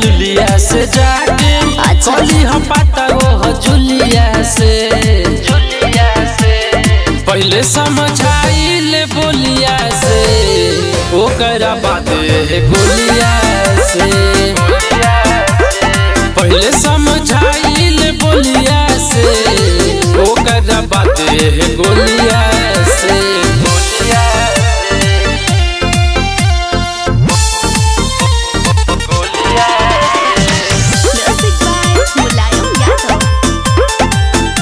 जुलिया से जाके अच्छा। कली हम पाता वो जुलिया से जुलिया से पहले समझाइले बोलिया से ओकरा बाद गोलिया से पहले समझाइले बोलिया से ओकरा बाद गोलिया से गोलिया म्यूजिक बाय मुलायम यादव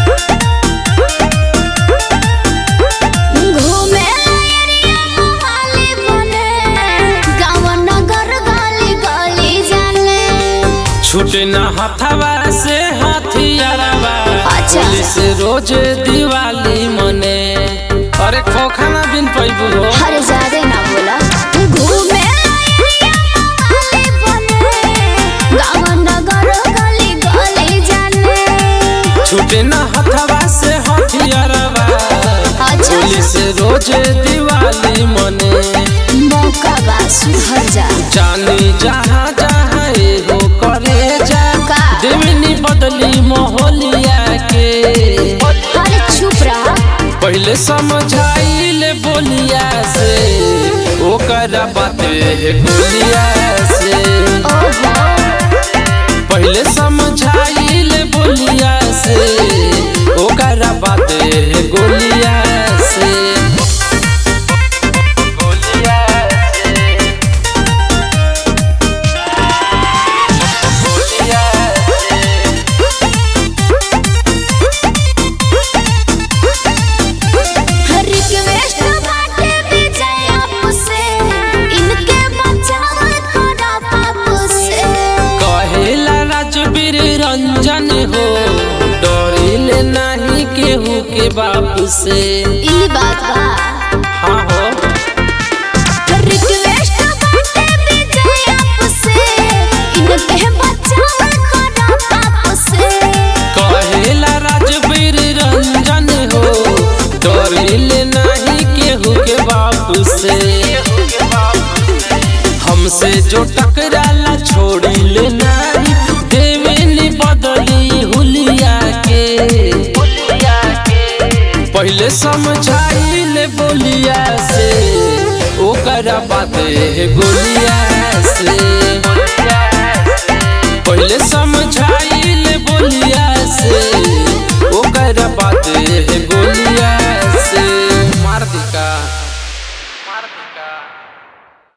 घूमे एरिया मोहाली बने गाँव नगर गली गली जाने छूटे न हथवा से हथियारवा अच्छा। पुलिस रोज दिवाली मने अरे खोखाना बिन पैबू हो हर जादे ना बोला घूमे एरिया मोहाली बने गाँव नगर गली गली जाने छूटे न हथवा से हथियारवा अच्छा। पुलिस रोज दिवाली मने मौका बा सुधर जा जानी जहाँ जहाँ एगो करे जा का? देवनी बदली मोहलिया के अरे चुप रहा पहले समझाइले बोलिया से ओकरा बाते गोलिया से ओहो पहले समझाइले बोलिया से ओकरा बाते गोलिया से गोलिया से गोलिया से रिक्वेस्ट बाटे विजय आपसे इनके बचाव करा बापू से कहेला राजवीर रंजन हो डरिले नहीं केहू के बाप से ई बात बा हाँ हो रिक्वेस्ट बाटे विजय आपसे इनके बचाव करा बापू से कहेला राजवीर रंजन हो डरिले नहीं केहू के बाप से हमसे जो टकराला छोड़ी ले नहीं देवेनी बदली हुलिया के पहले समझाइले बोलिया से ओकरा बात गोलिया से पहले समझाइले बोलिया से ओकरा बात